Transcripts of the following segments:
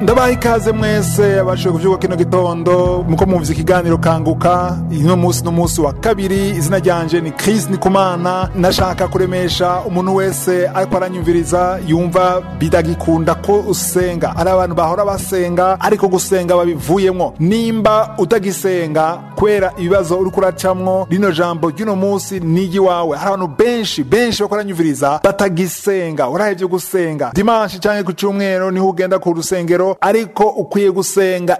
ndabaha ikaze mwese abashoboye kuvyuka kino gitondo muko mwumvise ikiganiro kanguka ino munsi n'umunsi wa kabiri izina ryanje ni Chris Nikumana nashaka kuremesha umuntu wese ariko aranyumviriza yumva bidagikunda ko usenga ari abantu bahora basenga ariko gusenga babivuyemwo nimba utagisenga kubera ibibazo uriko uracamwo rino jambo ry'uno munsi nigi wawe hari abantu benshi benshi bako aranyumviriza batagisenga urahevye gusenga dimanshi canke ku cumweru niho ugenda ku rusengero ariko ukwiye gusenga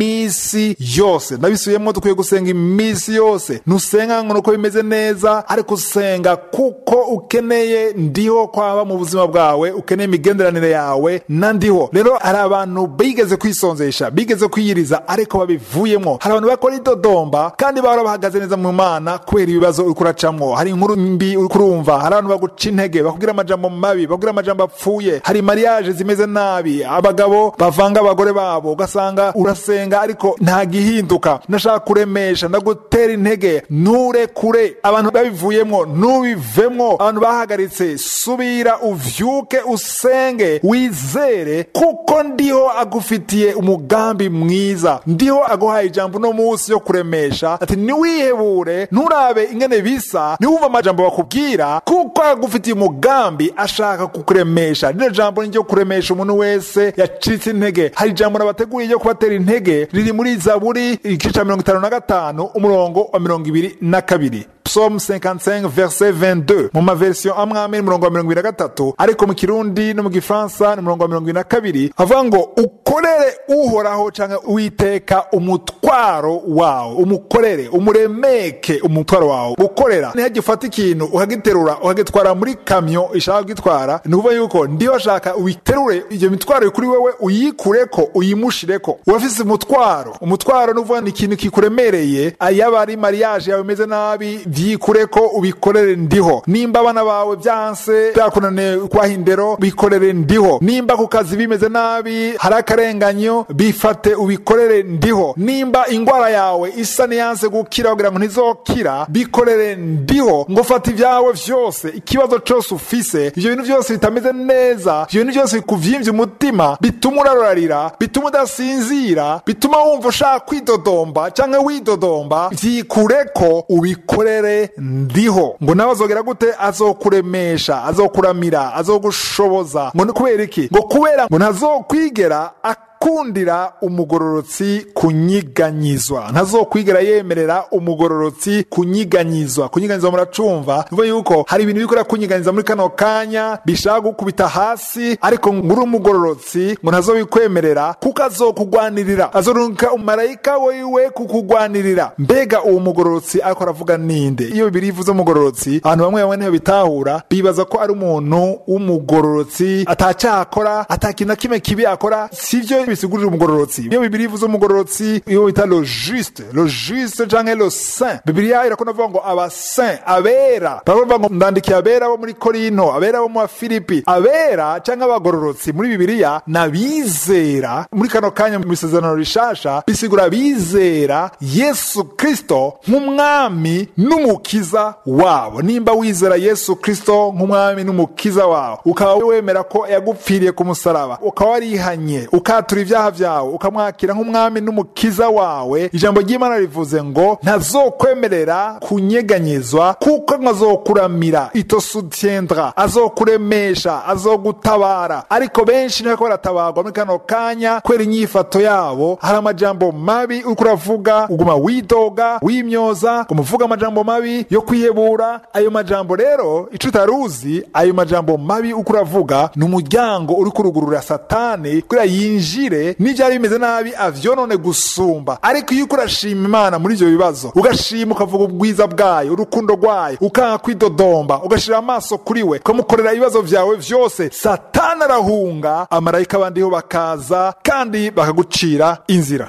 imisi yose ndabisubiyemwo dukwiye gusenga imisi yose ntusenga ngo nuko bimeze neza ariko usenga kuko ukeneye ndiho kwaba mu buzima bwawe ukeneye imigenderanire yawe na ndiho rero hari abantu bigeze kwisonzesha bigeze kwiyiriza ariko babivuyemwo hari abantu bakora idodomba kandi bahora bahagaze neza mu mana kubera ibibazo uriko uracamwo hari inkuru mbi uriko urumva hari abantu baguca intege bakubwira amajambo mabi bakubwira amajambo apfuye hari mariage zimeze nabi abagabo bavanga abagore babo ugasanga urasenga ariko nta gihinduka ndashaka kuremesha ndagutera intege nturekure abantu babivuyemwo ntubivemwo abantu bahagaritse subira uvyuke usenge wizere kuko ndiho agufitiye umugambi mwiza ndiho aguhaye ijambo uno munsi yo kuremesha ati niwihebure nturabe ingene bisa niwumva amajambo bakubwira kuko agufitiye umugambi ashaka kukuremesha rino jambo ni ryo kuremesha umuntu wese yacitse intege hari ijambo nabateguriye ryo kubatera intege riri muri zaburi igice ca mirongo itanu na gatanu umurongo wa mirongo ibiri na kabiri psalm 55 verset 22 mu maversion amwe amwe ni umurongo wa mirongo ibiri na gatatu ariko mu kirundi no mu gifaransa ni umurongo wa mirongo ibiri na kabiri avuga ngo ukorere uhoraho canke uwiteka umutwaro wawe umukorere umuremeke umutwaro wawe gukorera ntihajya ufata ikintu ukagiterura ukagitwara muri kamyo ishaka kugitwara ni ukuvuga yuko ndiho ashaka uyiterure iyo mitwaro kuri wewe uyikureko uyimushireko urafise umutwaro umutwaro ni ukuvuga ni ikintu kikuremereye yaba ari mariage yawe imeze nabi vyikureko ubikorere ndiho nimba abana bawe vyanse vyakunaniye kwaha indero bikorere ndiho nimba ku kazi bimeze nabi hari akarenganyo bifate ubikorere ndiho nimba ingwara yawe isa niyanse gukira kugira ngo ntizokira bikorere ndiho ngo fata ibyawe vyose ikibazo cose ufise ivyo bintu vyose bitameze neza ivyo bintu vyose bikuvyimbye umutima bituma urararira bituma udasinzira bituma wumva ushaka kwidodomba canke widodomba vyikureko ubikorere ndiho ngo nawe azogera gute azokuremesha azokuramira azogushoboza ngo ni kubera iki ngo kubera ngo ntazokwigera kundira umugororotsi kunyiganyizwa ntazokwigera yemerera umugororotsi kunyiganyizwa kunyiganyizwa muracumva bivuga yuko hari ibintu bikora kunyiganyiza muri kano kanya bishaka gukubita hasi ariko nguri umugororotsi ngo ntazobikwemerera kuko azokugwanirira azorunka umarayika wiwe kukugwanirira mbega uwo mugororotsi ariko aravuga ninde iyo bibiri ivuze umugororotsi abantu bamwe bamwe niho bitahura bibaza ko ari umuntu w'umugororotsi atacaha akora atakintu na kimwe kibi akora sivyo bisigurira umugororotsi iyo bibiri ivuze umugororotsi iyo bita lo juste lo juste canke lo saint bibiliya irakunda kuvuga ngo aba saint abera baravuga ngo ndandikiye abera bo muri korinto abera bo mu filipi abera canke abagororotsi muri bibiliya n'abizera muri kano kanya mu isezerano rishasha bisigura abizera yesu kristo nk'umwami n'umukiza wabo nimba wizera yesu kristo nk'umwami n'umukiza wawe ukaba wemera ko yagupfiriye ku musaraba ukaba warihanye ukatura ibyaha byawe ukamwakira nk'umwami n'umukiza wawe ijambo ry'imana rivuze ngo ntazokwemerera kunyeganyezwa kuko azokuramira itosutiendra azokuremesha azogutabara ariko benshi ntibako baratabarwa muri kano kanya kubera inyifato yabo hari amajambo mabi uriko uravuga uguma widoga wimyoza umuvuga amajambo mabi yo kwihebura ayo majambo rero ico utaruzi ayo majambo mabi uriko uravuga ni umuryango uri kurugurura satani kugira yinjire n'ivyari bimeze nabi avyonone gusumba ariko iyo uriko urashima imana muri ivyo bibazo ugashima ukavuga ubwiza bwayo urukundo rwayo ukanga kwidodomba ugashira amaso kuri we ukamukorera ibibazo vyawe vyose satani arahunga amarayika abandiho bakaza kandi bakagucira inzira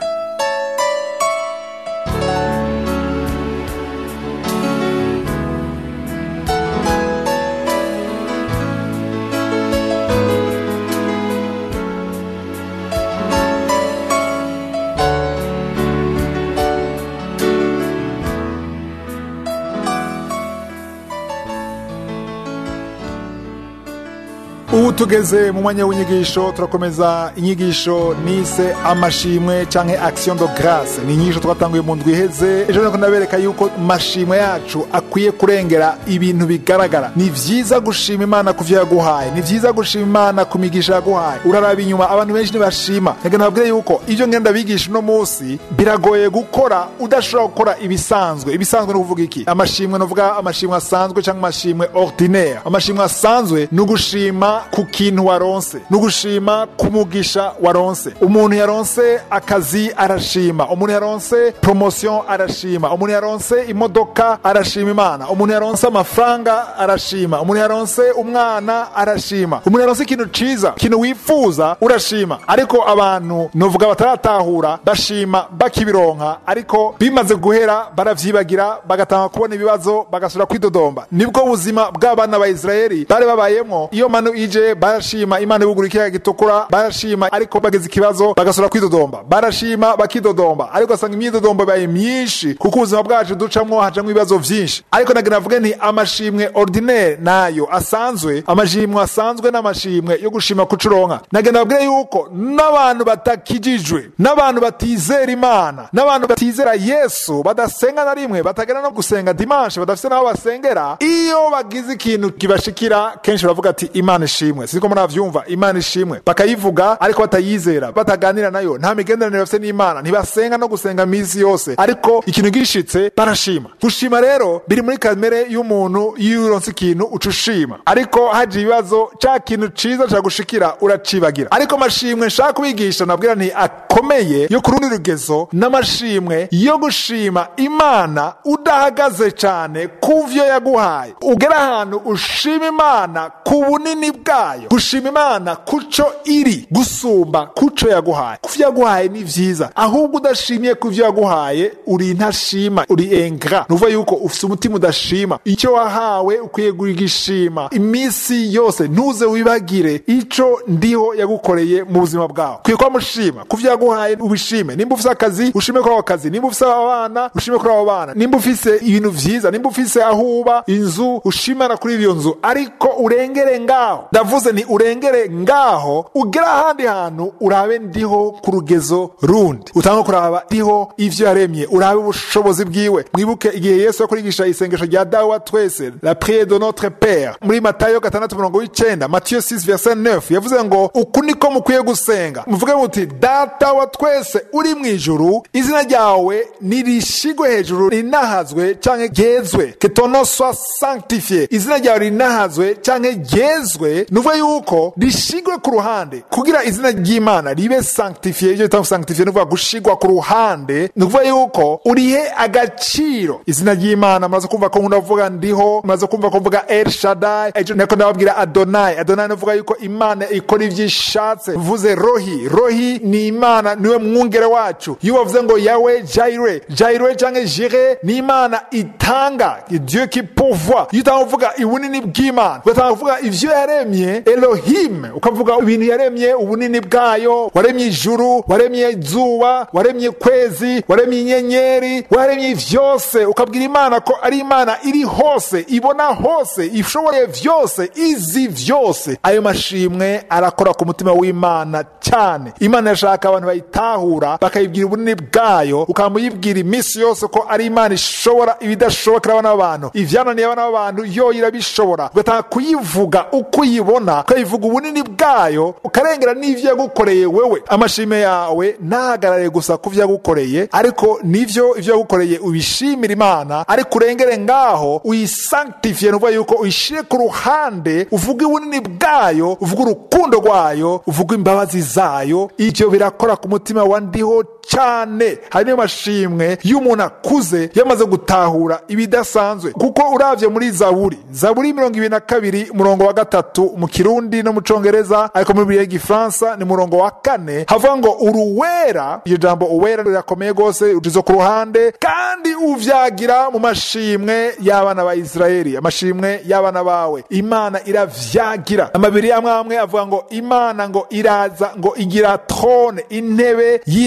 ubu tugeze mu mwanya w'inyigisho turakomeza inyigisho nise amashimwe canke action de grace ni inyigisho twatanguye mu ndwi iheze ejo nako ndabereka yuko mashimwe yacu akwiye kurengera ibintu bigaragara ni vyiza gushima imana ku vyo yaguhaye ni vyiza gushima imana ku migisha yaguhaye uraraba inyuma abantu benshi ntibashima reka nababwire yuko ivyo ngenda bigisha uno munsi biragoye gukora udashobora gukora ibisanzwe ibisanzwe ni ukuvuga iki amashimwe novuga amashimwe asanzwe cyangwa amashimwe ordinaire amashimwe asanzwe ni ugushima ku kintu waronse ni ugushima ku mugisha waronse umuntu yaronse akazi arashima umuntu yaronse promotion arashima umuntu yaronse imodoka arashima imana umuntu yaronse amafaranga arashima umuntu yaronse umwana arashima umuntu yaronse ikintu ciza ikintu wifuza urashima ariko abantu novuga bataratahura bashima bakibironka ariko bimaze guhera baravyibagira bagatanga kubona ibibazo bagasubira kwidodomba nibwo buzima bw'abana ba isirayeli bari babayemwo iyo manu ije barashima imana ibugura ikiyaga gitukura barashima ariko bageze ikibazo bagasubira kwidodomba barashima bakidodomba ariko asanga imyidodombo ibaye myinshi kuko ubuzima bwacu ducamwo hajamwo ibibazo vyinshi ariko nagira navuge nti amashimwe ordinaire nayo asanzwe amashimwe asanzwe n'amashimwe yo gushima kucuronka nagira nababwire yuko n'abantu batakijijwe n'abantu batizera imana n'abantu batizera yesu badasenga na rimwe batagera no gusenga dimanche badafite n'aho basengera iyo bagize ikintu kibashikira kenshi baravuga ati imana ishimwe siko muravyumva imana ishimwe bakayivuga ariko batayizera bataganira nayo nta migenderanire bafite n'imana ntibasenga no gusenga misi yose ariko ikintu gishitse barashima gushima rero biri muri kamere y'umuntu iyo uronse ikintu uca ushima ariko haje ibibazo ca kintu ciza cagushikira uracibagira ariko amashimwe nshaka kubigisha nabwira nti akomeye yo ku rundi rugezo n'amashimwe yo gushima imana udahagaze cane ku vyo yaguhaye ugera ahantu ushima imana ku bunini bwayo gushima imana kuco iri gusumba kuco yaguhaye ku vyo yaguhaye ni vyiza ahubwo udashimiye ku vyo yaguhaye uri intashima uri engra nuvuga yuko ufise umutima udashima icyo wahawe ukwiye kugishima iminsi yose ntuze wibagire ico ndiho yagukoreye mu buzima bwawe ukwiye kuba mushima ku vyo yaguhaye ubishime nimba ufise akazi ushime kuri ako kazi nimba ufise abana ushime kuri abo bana nimba ufise ibintu vyiza nimba ufise aho uba inzu ushimana kuri iyo nzu ariko urengere ngaho ndavuze ni urengere ngaho ugera ahandi hantu urabe ndiho ku rugezo rundi utanga kuraba ndiho ivyo yaremye urabe ubushobozi bwiwe mwibuke igihe yesu yakurigisha isengesho rya dawe wa twese la priere de notre père muri matayo gatandatu mirongo w'icenda matiyo 6 verset 9 yavuze ngo uku niko mukwiye gusenga muvuge muti data wa twese uri mu ijuru izina ryawe nirishigwe hejuru rinahazwe canke ryezwe que ton nom soit sanctifié izina ryawe rinahazwe canke ryezwe nuvuga yuko rishigwe ku ruhande kugira izina ry'imana ribe sanctifié ivyo bita sanctifié nuvuga gushigwa ku ruhande nukuvuga yuko urihe agaciro izina ry'imana muraza kumva ko nkunda kuvuga ndiho muraza kumva ko mvuga el shadai ejo nako ndababwira adonai adonai nuvuga yuko imana ikora ivyo ishatse mvuze rohi rohi ni imana niwe mwungere wacu iyo bavuze ngo yawe jaire jaire canke jire ni imana itanga dieu qui pourvoit iyo utanga kuvuga ubunini bw'imana ugatanga kuvuga ivyo yaremye elohim ukavuga ibintu yaremye ubunini bwayo waremye ijuru waremye izuba waremye kwezi waremye inyenyeri waremye vyose ukabwira imana ko ari imana iri hose ibona hose ishoboye vyose izi vyose ayo mashimwe arakora ku mutima w'imana cyane imana yashaka abantu bayitahura bakayibwira ubunini bwayo ukamuyibwira iminsi yose ko ari imana ishobora ibidashobokera abana b'abantu ivyananiye abana b'abantu yo irabishobora ugatanga kuyivuga uko uyibona ukayivuga ubunini bwayo ukarengera n'ivyo yagukoreye wewe amashime yawe ntahagarare gusa ku vyo yagukoreye ariko nivyo ivyo yagukoreye ubishimira imana ariko urengere ngaho uyisanctifiye nuvuga yuko uyishire ku ruhande uvuga ubunini bwayo uvuga urukundo rwayo uvuga imbabazi zayo ivyo birakora ku mutima wa ndiho cyane hari niyo mashimwe y'umuntu akuze yamaze gutahura ibidasanzwe kuko uravye muri zaburi zaburi mirongo ibiri na kabiri umurongo wa gatatu mu kirundi no mu congereza ariko muri bibiliya y'igifaransa ni umurongo wa kane havuga ngo uruwera iryo jambo uwera rirakomeye rwose ucizo ku ruhande kandi uvyagira mu mashimwe y'abana ba isirayeli amashimwe y'abana bawe imana iravyagira amabiri amwe amwe avuga ngo imana ngo iraza ngo igira trone intebe y'icubahiro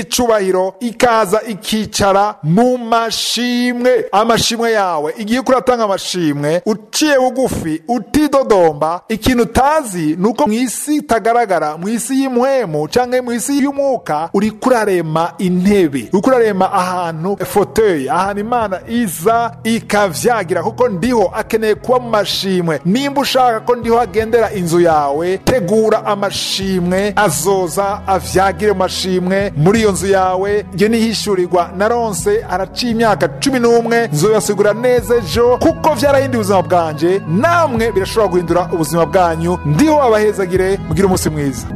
icubahiro ikaza ikicara mu mashimwe amashimwe yawe igihe uko uratanga amashimwe uciye bugufi utidodomba ikintu utazi ni uko mu isi itagaragara mu isi y'imwemu cyangwa mu isi y'umwuka uri kurarema intebe uri kurarema ahantu foteye ahantu imana iza ikavyagira kuko ndiho akeneye kuba mu mashimwe nimba ushaka ko ndiho agendera inzu yawe tegura amashimwe azoza avyagire mu mashimwe muri iyo nzu yawe iyo nihishurirwa naronse haraciye imyaka cumi n'umwe nzoyasigura neza ejo kuko vyarahinduye ubuzima bwanje namwe birashobora guhindura ubuzima bwanyu ndiho abahezagire mugire umunsi mwiza